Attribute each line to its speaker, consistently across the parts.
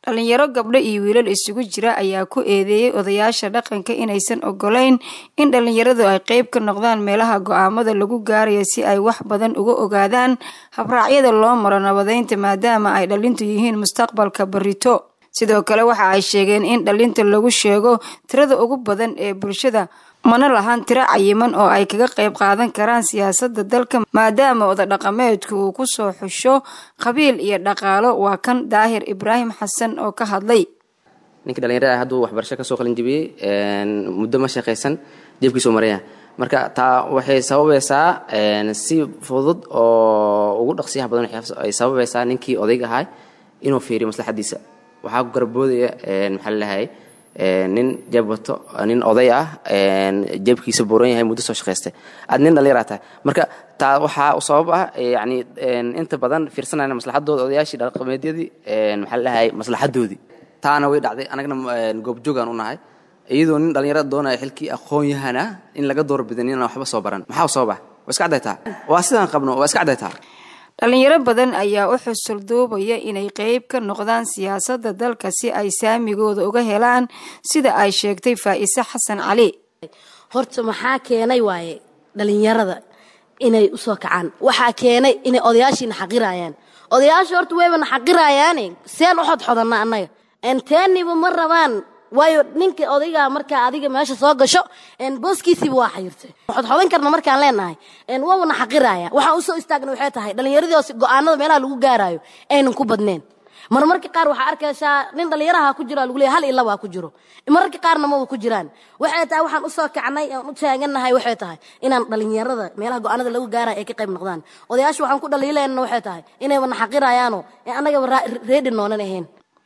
Speaker 1: dhalinyaro gabdho iyo wiilal isugu jira ayaa ku eedeeyey odayaasha dhaqanka inaysan ogolayn in dhalinyaradu ay qeyb ka noqdaan meelaha go-aamada lagu gaaraya si ay wax badan uga ogaadaan habraacyada loo maro nabadeynta maadaama ay dhalintu yihiin mustaqbalka barito sidoo kale waxa ay sheegeen in dhalinta lagu sheego tirada ugu badan ee bulshada mana lahan tiro cayiman oo ay kaga qayb qaadan karaan siyaasadda dalka maadaama oda dhaqameedku uu ku soo xusho qabiil iyo dhaqaalo waa kan daahir ibraahim xasan oo ka hadlay
Speaker 2: ninka dhalinyarada hadduu waxbarasho kasoo qalin jibiyey muddo ma shaqaysan jeebkiisuu maraya marka taa waxay sababaysaa si fudud oo ugu dhaqsiyaha badan ay sababaysaa ninkii odayg ahaa inuu fiiriyo maslaxadiisa waxaa ku garboodaya maxaa lalahay nin jeeb wato nin oday ah jeebkiisa buuran yahay muddo soo shaqaystay aad nin dhallinyara tahay marka taa waxaa sabab ah yani inta badan fiirsanayna maslaxadooda odayaashii dhaqameedyadii maxaa lalahay maslaxadoodii taana way dhacday anagna goobjoogaan u nahay iyadoo nin dhallinyarada doonaya xilkii aqoon-yahana in laga doorbidan inaan waxba soo baran maxaa sabab ah waa iska cadaytaa waa sidaan qabno waa iska cadaytaa
Speaker 1: dhalinyaro badan ayaa u xusul duubaya inay qeyb ka noqdaan siyaasadda dalka si ay saamigooda uga helaan sida ay sheegtay faa'ise xasan cali
Speaker 3: horta maxaa keenay waaye dhalinyarada inay usoo kacaan waxaa keenay inay odayaashiina xaqiraayaan odayaasha horta wayba na xaqiraayaane seen u xodxodanna annaga enteeniba ma rabaan waayo ninka odaygaa markaa adiga meesha soo gasho booskiisiiba waa xayirtay xodxodan karna markaan leenahay waabana xaqiraaya waxaan usoo istaagna waxay tahay dhallinyaradios go-aanada meelaha lagu gaaraayo aynan ku badneen marmarka qaar waxaa arkaysaa nin dhallinyaraha ku jiro lagu leey hal iyo labaa ku jiro mararka qaarna maba ku jiraan waxay tahay waxaan usoo kacnay aan u taagannahay waxay tahay inaan dhallinyarada meelaha go-aanada lagu gaarayo ay ka qayb noqdaan odayaasha waxaan ku dhaliilayna waxay tahay inayba na xaqirayaano annagaba reedi noonan ahayn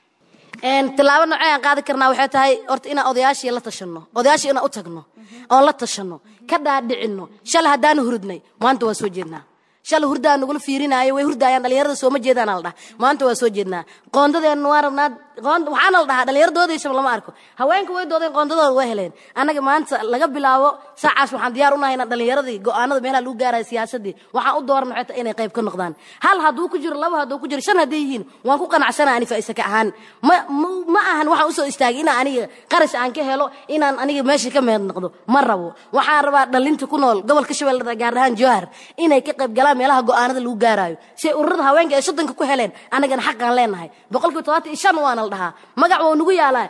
Speaker 3: tilaabo noocee aan qaadi karnaa waxay tahay horta inaan odayaashii la tashanno odayaashii inaan u tagno oon la tashanno ka dhaadhicinno shalay haddaanu hurudnay maanta waan soo jeednaa shalay hurdaa nagula fiirinaayo way hurdaayaan dhalinyarada sooma jeedaana la dhaha maanta waa soo jeednaa qoondadeenna waa rabnaa waxaana la dhahaa dhallinyaradoodiisaba lama arko haweenka way doodeen qoondadooda way heleen annaga maanta laga bilaabo saacaas waxaan diyaar unahay inaan dhallinyaradii go-aanada meelaha lagu gaaraya siyaasadii waxaan u dooran waxay tahay inay qayb ka noqdaan hal hadduu ku jiro laba hadduu ku jiro shan hadday yihiin waan ku qanacsana ani faa'isa ka ahaan ma ma ahan waxaan usoo istaagay inaan aniga qarash aan ka helo inaan aniga meesha ka meed noqdo ma rabo waxaan rabaa dhalinta ku nool gobolka shabeellada gaar ahaan jowhar inay ka qayb galaan meelaha go-aanada lagu gaaraayo si ay ururada haweenka ay soddonka ku heleen annagana xaqaan leenahay boqolkiiba todobaatan iyo shan waana la dhahaa magac waa nugu yaalaa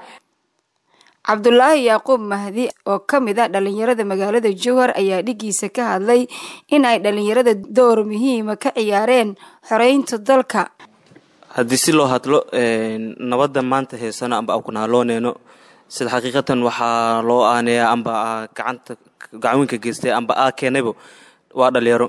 Speaker 1: cabdulaahi yacquub mahdi oo ka mid a dhalinyarada magaalada jowhar ayaa dhigiisa ka hadlay in ay dhalinyarada door muhiima ka ciyaareen xoreynta dalka
Speaker 4: haddii si loo hadlo nabadda maanta heysano amba akunaalooneyno sida xaqiiqatan waxaa loo aaneeyaa amba gacanta gacanweynka geystay amba aa keenaybo waa dhalinyaro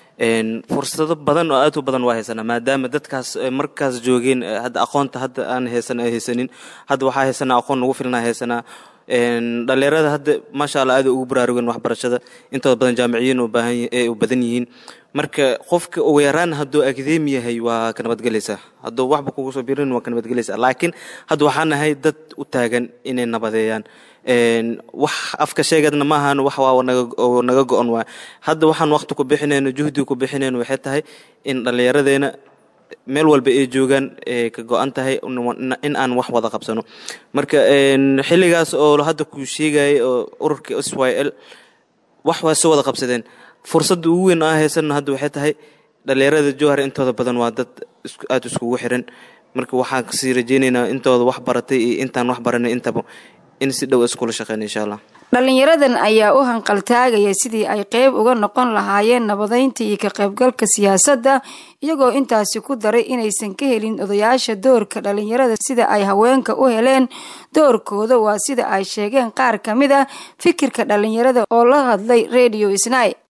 Speaker 4: fursado badan oo aad u badan waa haysanaa maadaama dadkaas markaas joogeen hadda aqoonta hadda aan haysan ay haysanin hadda waxaa haysanaa aqoon nagu filnaa haysanaa dhalinyarada hadda maasha allah aad ugu baraarugeen waxbarashada intooda badan jaamiciyiin u badan yihiin marka qofka ugu yaraan hadduu akademi yahay waa ka nabadgelaysaa hadduu waxba kugu soo birin waa ka nabadgelaysaa laakiin hadda waxaan nahay dad u taagan inay nabadeeyaan wax afka sheegadna ma ahan wax waa naga go-on waay hadda waxaan waqti ku bixinayno juhdi ku bixinayno waxay tahay in dhallinyaradeena meel walba ay joogaan ka go-an tahay in aan wax wada qabsano marka xilligaas oo hadda kuu sheegayay oo ururka s y l wax waa soo wada qabsadeen fursadda ugu weyn aa haysanno hadda waxay tahay dhallinyarada jowhar intooda badan waa dad aada iskugu xiran marka waxaan kasii rajeynaynaa intooda wax baratay iyo intaan wax baranay intaba in si dhow iskula shaqeyn insha allah
Speaker 1: dhalinyaradan ayaa u hanqaltaagaya sidii ay qeyb uga noqon lahaayeen nabadeynta iyo ka qaybgalka siyaasadda iyagoo intaasi ku daray inaysan ka helin odayaasha doorka dhalinyarada sida ay haweenka u heleen doorkooda waa sida ay sheegeen qaar ka mid a fikirka dhalinyarada oo la hadlay radio snai